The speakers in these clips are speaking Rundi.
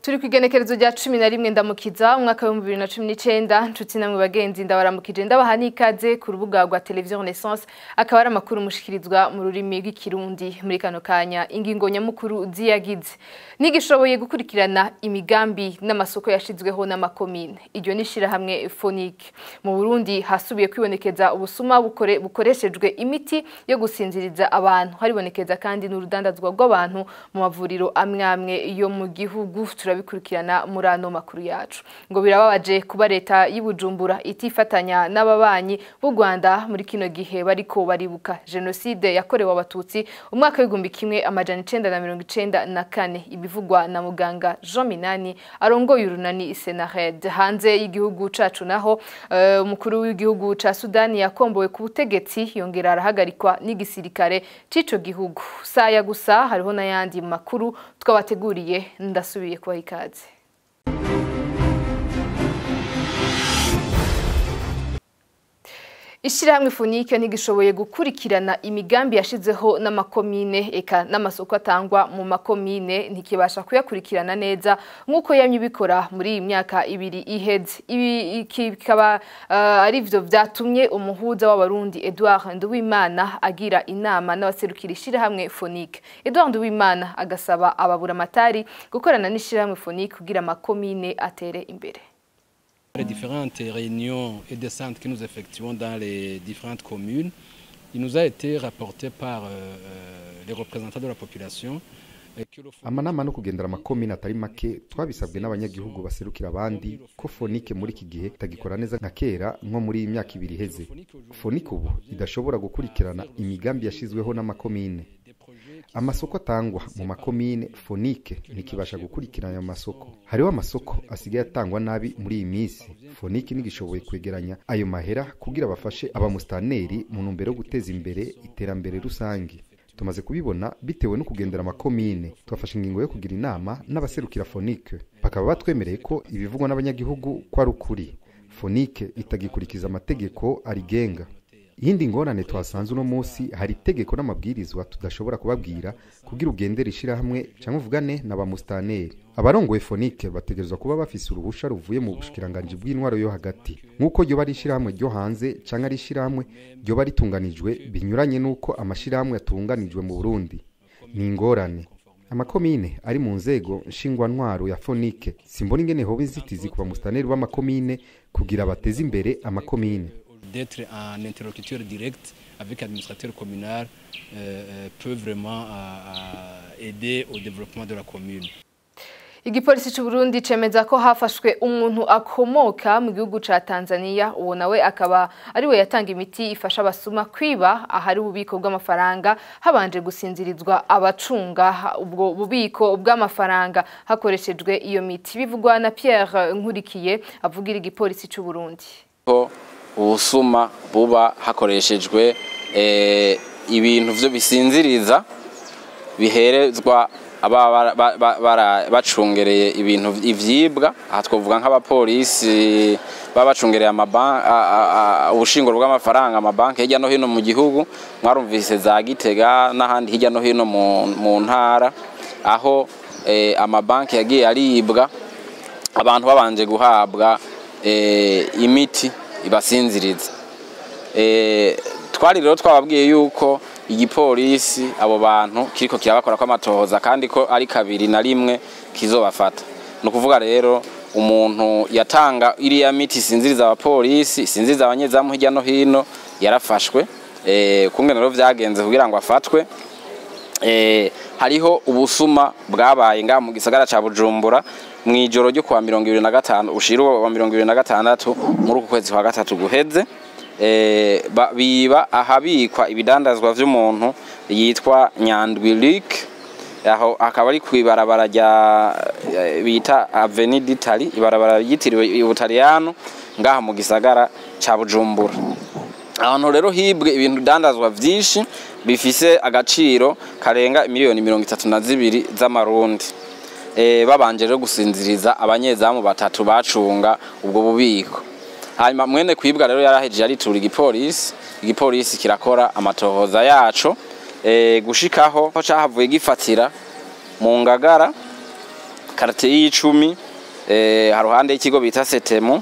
turi ku igenekerezo rya cumi na rimwe ndamukiza umwaka w'ibihumbi bibiri na cumi n'icyenda nshuti namwe bagenzi ndabaramukije ndabaha n'ikaze ku rubuga rwa televiziyo renaissance akaba ari amakuru mushikirizwa mu rurimi rw'ikirundi muri kano kanya ingingo nyamukuru ziyagize n'igishoboye gukurikirana imigambi n'amasoko yashyizweho n'amakomine iryo ni ishyirahamwe fonike mu burundi hasubiye kwibonekeza ubusuma bukore, bukoreshejwe imiti yo gusinziriza abantu haribonekeza kandi n'urudandazwa rw'abantu mu mavuriro amwe amwe yo mu gihugu turabikurikirana muri ano makuru yacu ngo birababaje kuba leta y'Ibujumbura itifatanya n'ababanyi b'u Rwanda muri kino gihe bariko baribuka jenoside yakorewe abatutsi umwaka w'igihumbi kimwe amajana icenda na mirongo icenda na kane ibivugwa na muganga Jean Minani arongoye urunani Senared hanze y'igihugu cacu naho uh, umukuru w'igihugu ca Sudani yakombowe ku butegetsi yongera arahagarikwa n'igisirikare c'ico gihugu saya gusa hariho n'ayandi makuru twabateguriye ndasubiye kubaha ikaze Ishirahamwe Funike ntigishoboye gukurikirana imigambi yashizeho n'amakomine eka n'amasoko atangwa mu makomine ntikibasha kuyakurikirana neza nk'uko yamye bikora muri iyi myaka ibiri iheze ibi kikaba uh, ari byo byatumye umuhuza w'abarundi Edouard Nduwimana agira inama n'abaserukira ishirahamwe Funike Edouard Nduwimana agasaba ababura amatari gukorana n'ishirahamwe Funike kugira amakomine atere imbere Les différentes réunions et descentes que nous effectuons dans les différentes communes, il nous a été rapporté par euh, les représentants de la population amanama no kugendera amakomine atari make twabisabwe n'abanyagihugu baserukira abandi ko fonike muri iki gihe itagikora neza nka kera nko muri iyi myaka ibiri iheze fonike ubu idashobora gukurikirana imigambi yashyizweho n'amakomine amasoko atangwa mu makomine fonike ntikibasha gukurikirana ayo masoko hariho amasoko asigaye atangwa nabi muri iyi minsi fonike ntigishoboye kwegeranya ayo mahera kugira bafashe abamusitaneri mu ntumbero yo guteza imbere iterambere rusange tumaze kubibona bitewe no kugendera amakomine twafashe ingingo yo kugira inama n'abaserukira fonike bakaba batwemereye ko ibivugwa n'abanyagihugu ko ari ukuri fonike itagikurikiza amategeko arigenga iyindi ngorane twasanze uno munsi hari itegeko n'amabwirizwa tudashobora kubabwira kugira ugendere ishirahamwe cyangwa uvugane na ba mustaneri abarongoye fonike bategerezwa kuba bafise uruhusha ruvuye mu bushikiranganji bw'intwaro yo hagati nk'uko ryoba ari ishirahamwe ryo hanze cyangwa ari ishirahamwe ryoba ritunganijwe binyuranye n'uko amashirahamwe yatunganijwe mu burundi ni ingorane amakomine ari mu nzego nshingwantwaro ya fonike simbona ingene hoba inzitizi ku bamustaneri b'amakomine kugira bateze imbere amakomine d'être un interlocuteur direct avec l'administrateur communal euh, peut vraiment euh, aider au développement de la commune. Igipolisi c'u Burundi cemeza ko hafashwe umuntu akomoka mu gihugu ca Tanzania uwo nawe akaba ari we yatanga imiti ifasha abasuma kwiba ahari ububiko bw'amafaranga habanje gusinzirizwa abacunga ubwo bubiko bw'amafaranga hakoreshejwe iyo miti bivugwa na Pierre Nkurikiye avugira igipolisi c'u Burundi. ubusuma buba hakoreshejwe ibintu byo bisinziriza biherezwa bacungereye ibintu ibyibwa aha twavuga nk'abapolisi baba bacungereye ubushinguro bw'amafaranga amabanki hirya no hino mu gihugu mwarumvise za gitega n'ahandi hirya no hino mu ntara aho amabanki yagiye aribwa abantu babanje guhabwa imiti ibasinziriza twari rero twababwiye yuko igipolisi abo bantu kiriko kirabakora kw'amatohoza kandi ko ari kabiri na rimwe kizobafata ni ukuvuga rero umuntu yatanga iriya miti isinziriza abapolisi isinziriza abanyezamu hirya no hino yarafashwe kumwe rero byagenze kugira ngo afatwe hariho ubusuma bwabaye ngaha mu gisagara ca bujumbura mu ijoro ryo kuwa mirongo ibiri na gatanu ushira wa mirongo ibiri na gatandatu muri uku kwezi kwa gatatu guheze biba ahabikwa ibidandazwa vy'umuntu yitwa nyandwi Luc aho akaba ari kwibarabara rya bita Avenue d'Italie ibarabara yitiriwe Ubutaliyano ngaha mu gisagara ca Bujumbura ahantu rero hibwe ibintu dandazwa vyinshi bifise agaciro karenga miliyoni mirongo itatu na zibiri z'amarundi e, babanje rero gusinziriza abanyezamu batatu bacunga ubwo bubiko hanyuma mwene kwibwa rero yarahejeje aritura igipolisi igipolisi kirakora amatohoza yaco e, gushikaho cahavuye gifatira mu ngagara quartier y'icumi eh, haruhande y'ikigo bita setemu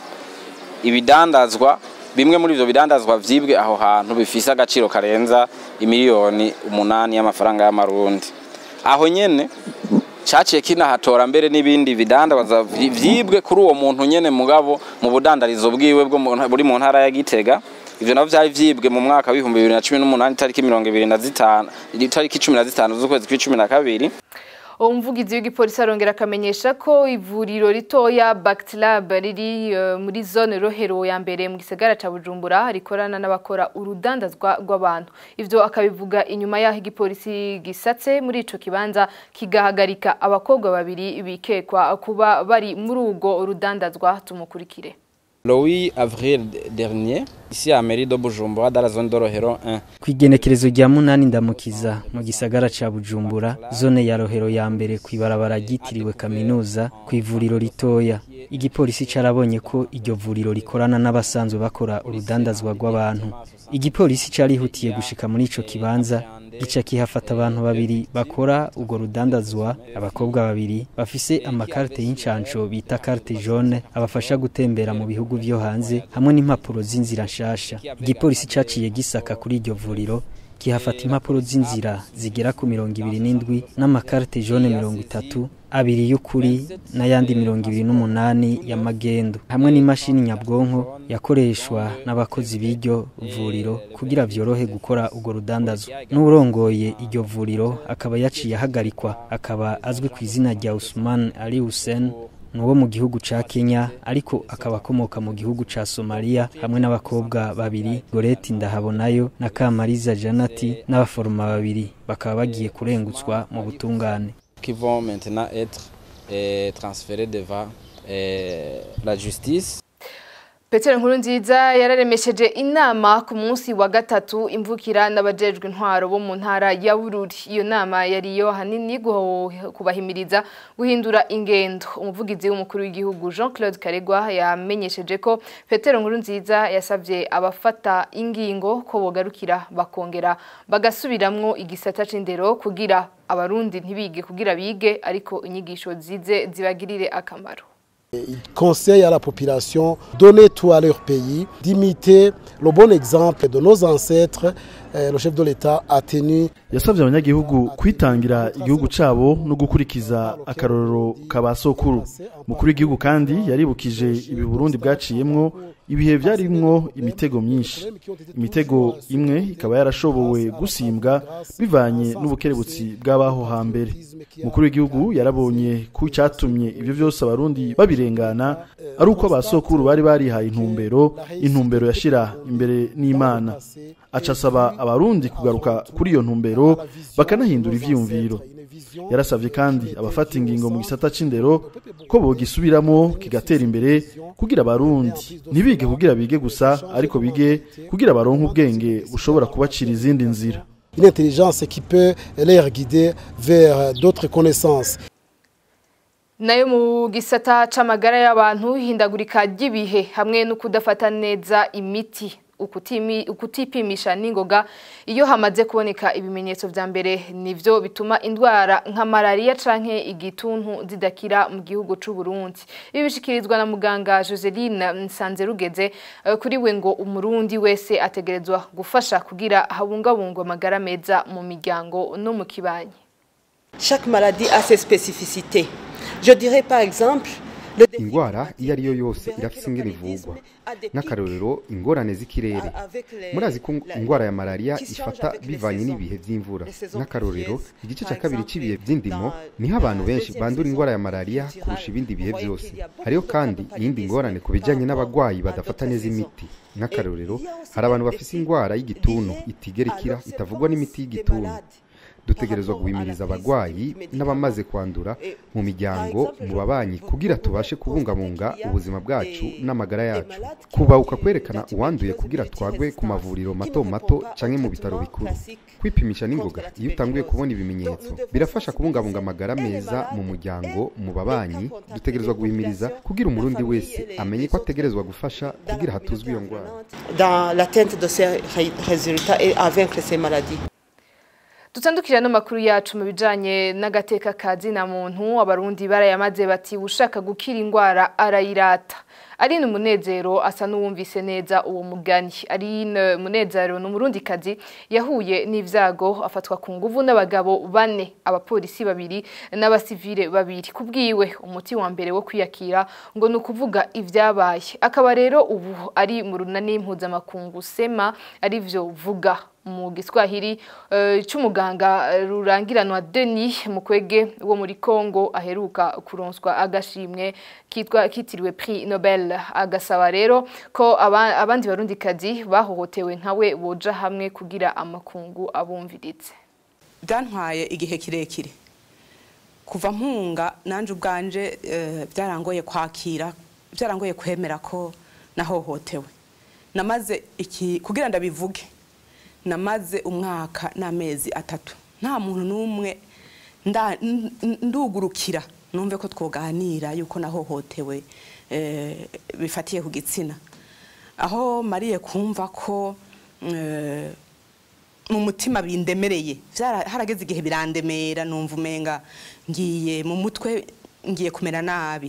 ibidandazwa bimwe muri ivyo bidandazwa vyibwe aho hantu bifise agaciro karenza imiliyoni umunani y'amafaranga y'amarundi aho nyene caciye kinahatora mbere n'ibindi bidandazwa vyi- vyibwe kuri uwo muntu nyene mugabo mu budandarizo bwiwe bwo mu nta- buri mu ntara ya Gitega ivyo navyo vyari vyibwe mu mwaka w'ibihumbi bibiri na cumi n'umunani itariki mirongo ibiri na zitanu itariki cumi na zitanu z'ukwezi kw'icumi na kabiri umuvugizi w'igipolisi arongera akamenyesha ko ivuriro ritoya Bactilab riri eh, muri zone rohero ya mbere mu gisagara ca Bujumbura rikorana n'abakora urudandazwa rw'abantu ivyo akabivuga inyuma yaho igipolisi gisatse muri ico kibanza kigahagarika abakobwa babiri bikekwa kuba bari muri urwo rudandazwa tumukurikire Le 8 avril dernier, ici à Mairie de Bujumbura, dans la zone de Rohero 1, Kwigenekerezo rya munani ndamukiza mu gisagara ca Bujumbura zone ya Rohero ya mbere kwibarabara ryitiriwe kaminuza ku ivuriro ritoya igipolisi carabonye ko iryo vuriro rikorana n'abasanzwe bakora urudandazwa rw'abantu igipolisi carihutiye gushika muri ico kibanza gica kihafata abantu babiri bakora urwo rudandazwa abakobwa babiri bafise amakarite y'incanco bita carte jaune abafasha gutembera mu bihugu vyo hanze hamwe n'impapuro z'inzira nshasha igipolisi caciye gisaka kuri iryo vuriro kihafata impapuro z'inzira zigera ku mirongo ibiri n'indwi n'amakarite jaune mirongo itatu abiri y'ukuri n'ayandi mirongo ibiri n'umunani ya magendo hamwe n'imashini nyabwonko yakoreshwa n'abakozi b'iryo vuriro kugira vyorohe gukora urwo rudandazo n'urongoye iryo vuriro akaba yaciye ahagarikwa akaba azwi ku izina rya Usman Ali Hussein ni uwo mu gihugu ca Kenya ariko akaba akomoka mu gihugu ca Somalia hamwe n'abakobwa babiri Goreti Ndahabonayo na Kamariza Janati n'abaforoma babiri bakaba bagiye kurengutswa mu butungane qui vont maintenant être euh, transférés devant euh, la justice. Petero Nkurunziza yararemesheje inama ku munsi wa gatatu imvukira n'abajejwe intwaro bo mu ntara ya Bururi. Iyo nama yari yo hanini guho- kubahimiriza guhindura ingendo. Umuvugizi w'umukuru w'igihugu Jean-Claude Karegwa yamenyesheje ko Petero Nkurunziza yasavye abafata ingingo ko bogarukira bakongera bagasubiramwo igisata c'indero kugira abarundi ntibige kugira bige ariko inyigisho zize zibagirire akamaro. Il conseille à la population de donner tout à leur pays, d'imiter le bon exemple de nos ancêtres. Euh, le chef de l'État a tenu yasabye abanyagihugu kwitangira igihugu cabo no gukurikiza akarorero ka ba sokuru mukuru w'igihugu kandi yaribukije ibi Burundi bwaciyemwo ibihe vyarimwo imitego myinshi imitego imwe ikaba yarashobowe gusimbwa bivanye n'ubukerebutsi bw'abaho hambere mukuru w'igihugu yarabonye ko icyatumye ibyo byose abarundi babirengana ari uko abasokuru bari barihaye intumbero intumbero yashira imbere n'imana aca asaba abarundi kugaruka kuri iyo ntumbero bakanahindura ivyiyumviro yarasavye kandi abafata ingingo mu gisata c'indero ko bogisubiramo kigatera imbere kugira abarundi ntibige kugira bige gusa ariko bige kugira baronke ubwenge bushobora kubacira izindi nzira une intelligence qui peut les guider vers d'autres connaissances. nayo mu gisata c'amagara y'abantu hindagurika ry'ibihe hamwe no kudafata neza imiti ukutimi- ukutipimisha n'ingoga iyo hamaze kuboneka ibimenyetso vya mbere nivyo bituma indwara nka malariya canke igituntu zidakira mu gihugu c'u Burundi ibi bishikirizwa na muganga Joseline Nsanzerugeze eh, kuri we ngo umurundi wese ategerezwa gufasha kugira habungabungwe amagara meza mu miryango no mu kibanyi Chaque maladie a ses spécificités. Je dirais par exemple le défi ingwara iyo ari yo yose irafise ingene ivugwa nk'akarorero ingorane z'ikirere murazi ko ingwara ya malariya ifata bivanye n'ibihe vy'imvura nk'akarorero igice cya kabiri cy'ibihe vy'indimo niho abantu benshi bandura ingwara ya malariya kurusha ibindi bihe byose hariho kandi iyindi ngorane ku bijanye n'abagwayi badafata neza imiti nk'akarorero hari abantu bafise ingwara y'igituntu itigera ikira itavugwa n'imiti y'igituntu dutegerezwa guhimiriza abagwayi n'abamaze kwandura mu miryango mu babanyi kugira tubashe kubungabunga ubuzima bwacu n'amagara yacu kubahuka kwerekana uwanduye kugira twagwe ku mavuriro mato mato canke mu bitaro bikuru kwipimisha n'ingoga iyo utanguye kubona ibimenyetso birafasha kubungabunga amagara meza mu muryango mu babanyi dutegerezwa guhimiriza kugira umurundi wese amenye ko ategerezwa gufasha kugira hatuzwe iyo ndwara dans l'atteinte de ces ré- résultats et à vaincre ces maladies. dutandukira n'amakuru yacu mu bijanye n'agateka kazi na muntu abarundi barayamaze bati ushaka gukira indwara arayirata Aline Munezero asa n'uwumvise neza uwo mugani Aline Munezero ni umurundikazi yahuye n'ivyago afatwa ku nguvu n'abagabo bane abapolisi babiri n'abasivile babiri kubwiwe umuti wa mbere wo kwiyakira ngo ni ukuvuga ivyabaye akaba rero ubu ari mu runani mpuzamakungu sema arivyo vuga mu giswahili uh, c'umuganga rurangiranwa Denis Mukwege wo muri Congo aheruka kuronswa agashimwe kitwa kitiriwe Prix Nobel agasaba rero ko aba, abandi barundikazi bahohotewe nkawe boja hamwe kugira amakungu abumviritse byantwaye igihe kirekire kuva mpunga nanje ubwanje byarangoye uh, kwakira byarangoye kwemera ko nahohotewe namaze iki kugira ndabivuge namaze umwaka n'amezi atatu nta muntu n'umwe ndugurukira numve ko twoganira yuko nahohotewe bifatiye ku gitsina aho mariye kumva ko mu mutima bindemereye harageze igihe birandemera numva umenga ngiye mu mutwe ngiye kumera nabi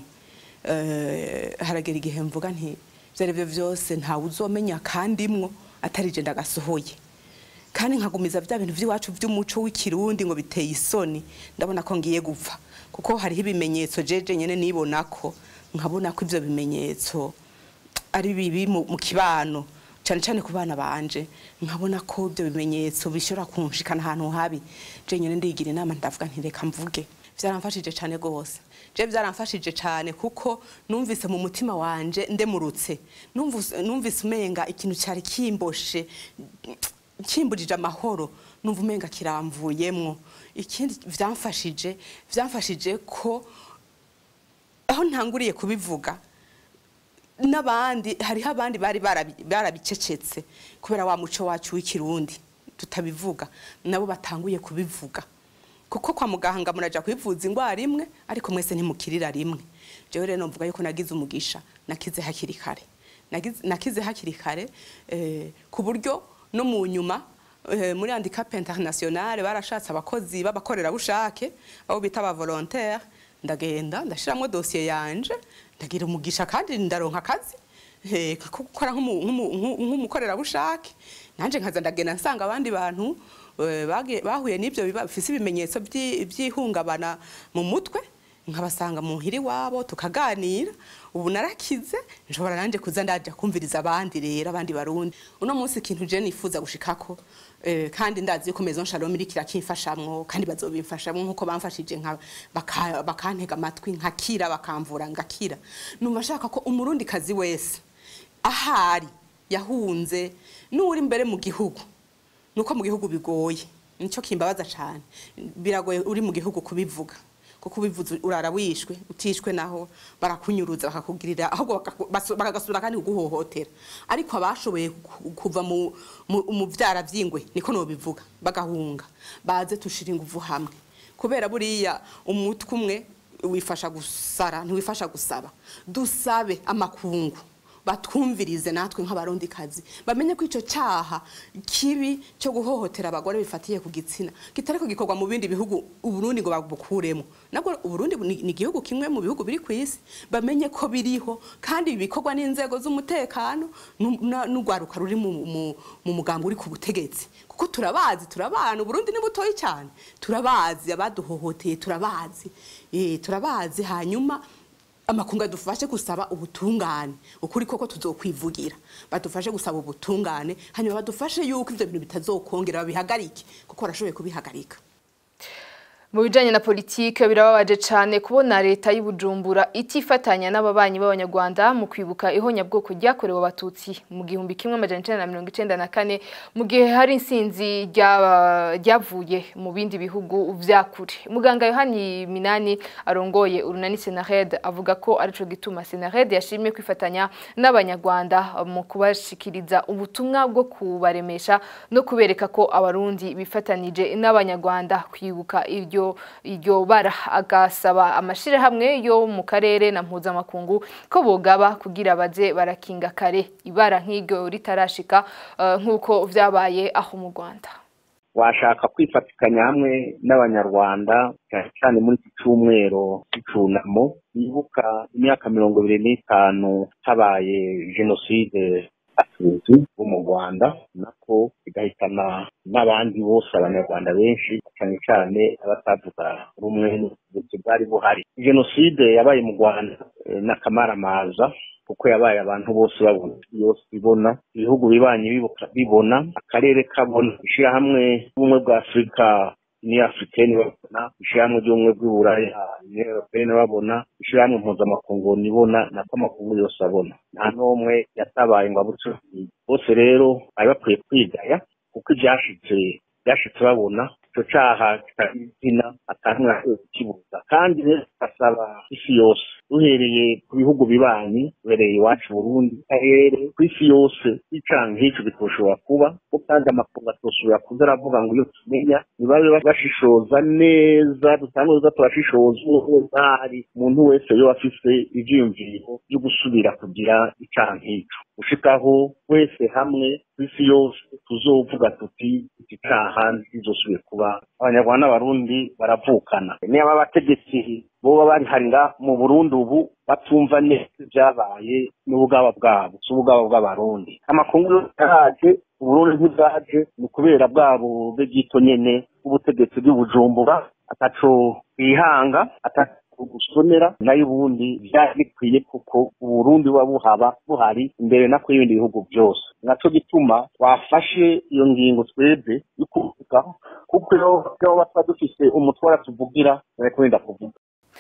haragera igihe mvuga nti ibyo ari byo byose ntawe uzomenya kandi mwo atari jenda gasohoye kandi nkagumiza bya bintu by'iwacu by'umuco w'ikirundi ngo biteye isoni ndabona ko ngiye gupfa kuko hariho ibimenyetso jeje nyene nibona ko nkabona ko ivyo bimenyetso ari bibi mu kibano cyane cyane ku bana banje nkabona ko ibyo bimenyetso bishobora kunshikana ahantu habi je nyene ndigira inama ndavuga nti reka mvuge vyaramfashije cyane gose je vyaramfashije cyane kuko numvise mu mutima wanje ndemurutse numvise umenga ikintu cyari kimboshe kimbujije amahoro numva umenga kiramvuyemwo ikindi vyamfashije vyamfashije ko aho ntanguriye kubivuga n'abandi hariho abandi bari barabicecetse kubera wa muco wacu w'ikirundi tutabivuga nabo batanguye kubivuga kuko kwa muganga muraja kwivuza indwara imwe ariko mwese ntimukirira rimwe jewe rero mvuga yuko nagize umugisha nakize hakiri kare nakize hakiri kare ku buryo no mu nyuma muri handicap internationale barashatse abakozi b'abakorerabushake abo bita aba volontaire ndagenda ndashiramwo dosiye yanje ndagira umugisha kandi ndaronka akazi gukora nk'umukorerabushake nanje nkaza ndagenda nsanga abandi bantu bahuye n'ibyo bifise ibimenyetso by'ihungabana mu mutwe nkabasanga mu hiri wabo tukaganira ubu narakize nshobora nanje kuza ndaja kumviriza abandi rero abandi barundi uno munsi ikintu je nifuza gushikako eh, kandi ndazi ko maison shalom iri kirakimfashamwo kandi bazobimfashamwo nkuko bamfashije nka bakantega amatwi nkakira bakamvura ngakira numva shaka ko umurundi kazi wese ahari yahunze n'uri imbere mu gihugu nuko mu gihugu bigoye nico kimbabaza cyane biragoye uri mu gihugu kubivuga kuko ubivuze urara wishwe utishwe naho barakunyuruza bakakugirira ahubwo bakagasura kandi kuguhohotera ariko abashoboye kuva mu byara by'ingwe niko nobivuga bagahunga baze tushira ingufu hamwe kubera buriya umutwe umwe wifasha gusara ntiwifasha gusaba dusabe amakungu batwumvirize natwe nk'abarundi kazi bamenye ko icyo cyaha kibi cyo guhohotera abagore bifatiye ku gitsina kitari ko gikorwa mu bindi bihugu uburundi ngo babukuremo nabwo uburundi ni igihugu kimwe mu bihugu biri ku isi bamenye ko biriho kandi bikorwa n'inzego z'umutekano n'urwaruka ruri mu mugambi uri ku butegetsi kuko turabazi turabana uburundi ni butoyi cyane turabazi abaduhohoteye turabazi turabazi hanyuma amakungu adufashe gusaba ubutungane ukuri koko tuzokwivugira badufashe gusaba ubutungane hanyuma badufashe yuko ivyo bintu bitazokongera babihagarike kuko barashoboye kubihagarika mu bijanye na politike birababaje cyane kubona leta y'ubujumbura itifatanya n'ababanyi b'abanyarwanda mu kwibuka ihonyabwoko ryakorewe abatutsi mu gihumbi kimwe amajana icenda na mirongo icenda na kane mu gihe hari insinzi ryavuye mu bindi bihugu vya kure muganga yohani minani arongoye urunani senared avuga ko arico gituma senared yashimye kwifatanya n'abanyarwanda mu kubashikiriza ubutumwa bwo kubaremesha no kubereka ko abarundi bifatanije n'abanyarwanda kwibuka iryo iryo bara agasaba amashirahamwe yo mu karere na mpuzamakungu ko bogaba kugira baze barakinga kare ibara nk'iryo ritarashika uh, nk'uko vyabaye aho mu Rwanda washaka kwifatikanya hamwe n'abanyarwanda cyane cyane muri iki cyumweru cy'icunamo bibuka imyaka mirongo ibiri n'itanu habaye jenoside abatutsi bo mu rwanda nako igahitana n'abandi bose abanyarwanda benshi cyane cyane abatavuga rumwe n'ubutegetsi bwari buhari jenoside yabaye mu rwanda eh, n'akamaramaza kuko yabaye abantu bose babona yose ibona ibihugu bibanye bibuka- bibona akarere kabona ishyirahamwe ry'ubumwe bwa afurika ni africaine babona ishyirahamwe ry'ubumwe bw'uburaya ni européenne babona ishyirahamwe mpuzamakungu nibona nako amakungu yose abona nta n'umwe yatabaye ngo abuce bose rero bari bakwiye kwigaya kuko ibyashitse byashitse babona icyo cyaha kitagira izina atantumwe akwiye kukibuza kandi rero tugasaba isi yose duhereye ku bihugu bibanyi duhereye iwacu Burundi karere ku isi yose icaha nk'icyo bitoshobora kuba ko kandi amakungu atosubira kuza aravuga ngo iyo tumenya nibabe bashishoza neza dutangwe kuza turashishoza umuntu hari umuntu wese yo afise ivyiyumviro byo gusubira kugira icaha nk'icyo gushikaho wese hamwe ku isi yose tuzovuga tuti iki caha ntizosubire kuba abanyarwanda n'abarundi baravukana niba abategetsi boba bari hari nga mu burundi ubu batumva neza ibyabaye n'ubugaba bwabo si ubugaba bw'abarundi amakungu yose yaraje uburundi ntibwaje ni ukubera bwabo bwe bwito nyene bw'ubutegetsi bw'ibujumbura ataco bihanga ataco gusonera nayo ubundi byari bikwiye kuko uburundi buba buhaba buhari imbere nako y'ibindi bihugu byose naco gituma twafashe iyo ngingo twebwe yo kuvuga kuko iyo baba tuba dufise umutwara tuvugira bariko wenda kuvuga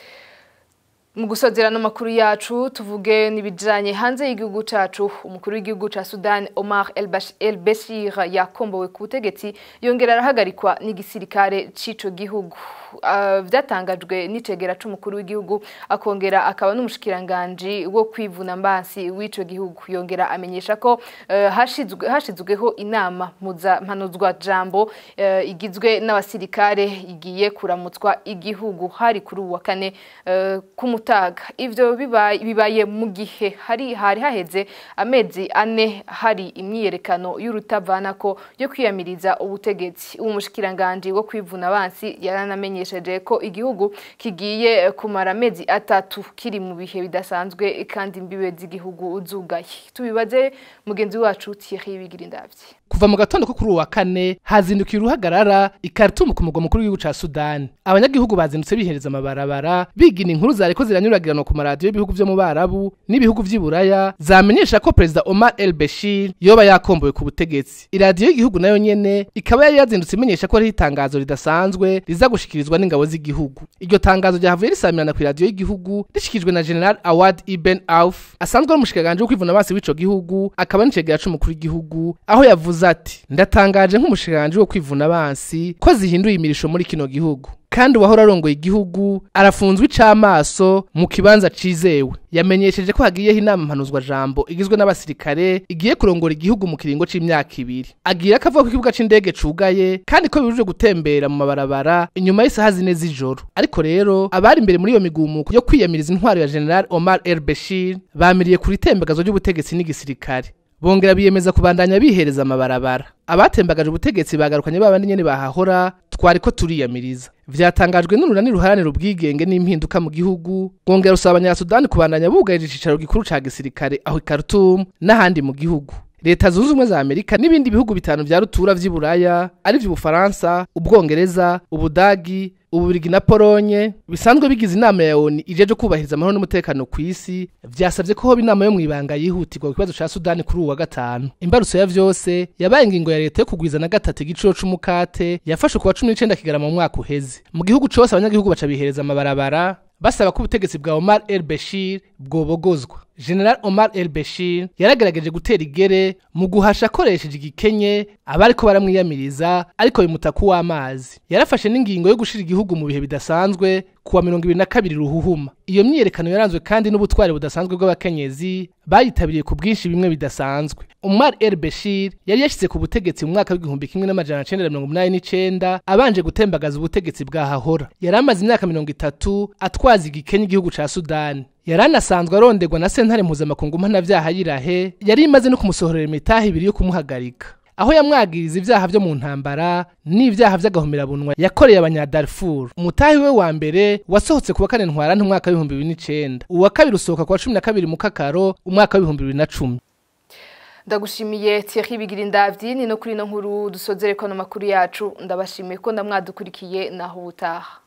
mu gusozera n'amakuru yacu tuvuge n'ibijanye hanze y'igihugu cacu umukuru w'igihugu ca Sudan Omar El Bash- El Bashir yakombowe ku butegetsi yongera arahagarikwa n'igisirikare c'ico gihugu Ah, vyatangajwe n'icegera c'umukuru w'igihugu akongera akaba n'umushikiranganje wo kwivuna mbansi w'ico gihugu yongera amenyesha ko eh, hashizwe hashizweho inama muza mpanuzwa jambo eh, igizwe n'abasirikare igiye kuramutswa igihugu hari kuri uwa kane eh, kumutaga ivyo bibaye bibaye mu gihe hari hari haheze amezi ane hari imyiyerekano y'urutavanako yo kwiyamiriza ubutegetsi umushikiranganje wo kwivuna abansi yaranamenyesheje ko igihugu kigiye kumara amezi atatu kiri mu bihe bidasanzwe kandi imbibe z'igihugu zugaye tubibaze mugenzi wacu Thierry Bigirindavye kuva mu gatondo ko kuri uwa kane hazindukiye uruhagarara i Khartoum ku mugwa mukuru w'igihugu ca Sudan abanyagihugu bazindutse bihereza amabarabara bigina inkuru zariko ziranyuragirana ku maradiyo y'ibihugu vyo mu Barabu n'ibihugu vy'iburaya zamenyesha ko perezida Omar El Bashir yoba yakombowe ku butegetsi iradiyo y'igihugu nayo nyene ikaba yari yazindutse imenyesha ko ari itangazo ridasanzwe riza gushikirizwa n'ingabo z'igihugu iryo tangazo ryavuye risamirana ku iradiyo y'igihugu rishikijwe na General Awad Ibn Auf asanzwe ari umushikiranganje wo kwivuna amaso w'ico gihugu akaba n'icegera c'umukuru w'igihugu aho yavuze ati ndatangaje nk'umushikiranganje wo kwivuna abansi ko zihinduye imirisho muri kino gihugu kandi uwahora arongoye igihugu arafunzwe icamaso mu kibanza cizewe yamenyesheje ko hagiyeho inama mpanuzwa jambo igizwe n'abasirikare igiye kurongora igihugu mu kiringo c'imyaka ibiri agira ko avuga ko ikibuga c'indege cugaye kandi ko bibujijwe gutembera mu mabarabara inyuma y'isaha zine z'ijoro ariko rero abari imbere muri iyo migumuko yo kwiyamiriza intwaro ya General Omar El Bashir bamiriye kuri itembagazo ry'ubutegetsi n'igisirikare bongera biyemeza kubandanya bihereza amabarabara abatembagaje ubutegetsi bagarukanye babandi nyene bahahora twariko turiyamiriza vyatangajwe n'urunani ruharanira ubwigenge n'impinduka mu gihugu bwongera usaba abanyasudani kubandanya bugarije icicaro gikuru ca gisirikare aho i Khartoum n'ahandi mu gihugu leta zunze ubumwe za amerika n'ibindi bihugu bitanu vya rutura vy'iburaya ari vy'ubufaransa ubwongereza ubudagi ububirigi na polonye bisanzwe bigize inama ya oni ijeje kubahiriza amahoro n'umutekano ku isi vyasavye ko hoba inama yo mwibanga yihutirwa ku kibazo ca sudani kuri uwu wa gatanu imbarutso ya vyose yabaye ingingo ya leta yo kugwiza na gatatu igiciro c'umukate yafashwe ku wa cumi n'icenda kigarama mu mwaka uheze mu gihugu cose abanyagihugu baca bihereza amabarabara basaba ko ubutegetsi bwa Omar El Bashir bwobogozwa General Omar El Bashir yaragerageje gutera igere mu guhasha akoresheje igikenye abariko baramwiyamiriza ariko bimuta kuw'amazi yarafashe n'ingingo yo gushira igihugu mu bihe bidasanzwe kuwa mirongo ibiri na kabiri ruhuhuma iyo myiyerekano yaranzwe kandi n'ubutwari budasanzwe bw'abakenyezi bayitabiriye ku bwinshi bimwe bidasanzwe Omar El Bashir yari yashyize ku butegetsi mu mwaka w'igihumbi kimwe n'amajana cenda na mirongo umunani n'icenda abanje gutembagaza ubutegetsi bwahahora yari amaze imyaka mirongo itatu atwaza igikenye igihugu ca Sudani yari anasanzwe aronderwa na sentare mpuzamakungu mpanavyaha yirahe yari imaze no kumusohorera imitahe ibiri yo kumuhagarika aho yamwagiriza ivyaha vyo mu ntambara n'ivyaha vy'agahomerabunwa yakoreye abanyadarfur umutahi we wa mbere wasohotse kuwa kane ntwarante umwaka w'ibihumbi bibiri n'icenda uwa kabiri usohoka kuwa cumi na kabiri mu kakaro umwaka w'ibihumbi bibiri na cumi ndagushimiye Thierry Bigirindavyi ni no kuri no nkuru dusozereko no makuru yacu ndabashimiye ko ndamwadukurikiye naho ubutaha